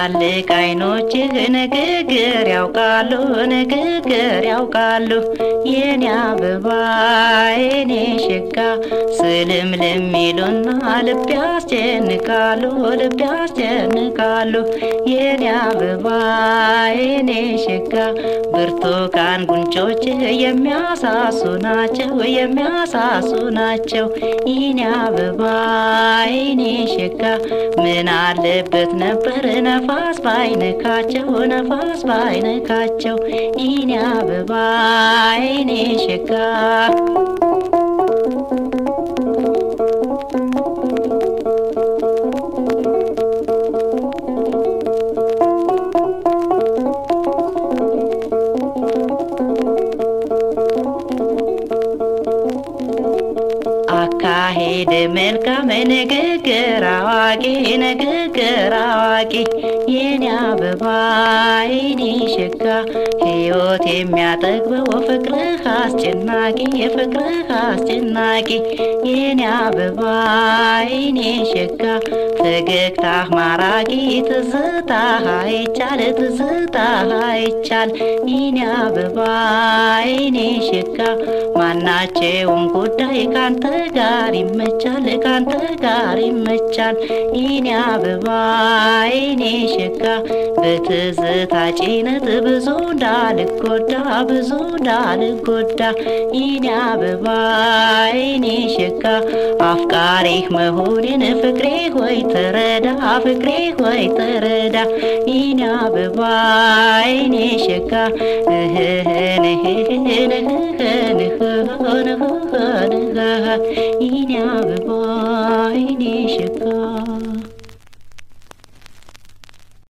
ትላልቅ አይኖችህ ንግግር ያውቃሉ ንግግር ያውቃሉ የኔ አበባ የኔ ሸጋ ስልምልም ይሉና ልብ ያስጨንቃሉ ልብ ያስጨንቃሉ የኔ አበባ የኔ ሸጋ ብርቱካን ጉንጮችህ የሚያሳሱ ናቸው የሚያሳሱ ናቸው የኔ አበባ የኔ ሸጋ ምን አለበት ነበር ነፋስ ባይነካቸው ነፋስ ባይነካቸው የኔ አበባ የኔ ሸጋ አካሄድ መልካም ንግግር አዋቂ ንግግር አዋቂ የኔ አበባ የኔ ሸጋ ሕይወት የሚያጠግበው ፍቅርህ አስጨናቂ ፍቅርህ አስጨናቂ የኔ አበባ የኔ ሸጋ ፈገግታህ ማራኪ ትዝታህ አይቻል ትዝታህ አይቻል የኔ አበባ የኔ ሸጋ ማናቸውም ጉዳይ ካንተ ጋር ይመቻል ካንተ ጋር ይመቻል የኔ አበባ የኔ ሸጋ በትዝታ ጭነት ብዙ እንዳልጎዳ ብዙ እንዳልጎዳ የኔ አበባ የኔ ሸጋ አፍቃሪህ መሆኔን ፍቅሬ ሆይ ተረዳ ፍቅሬ ሆይ ተረዳ የኔ አበባ የኔ ሸጋ እህህን እህህን እህህን እህህን እህህን የኔ አበባ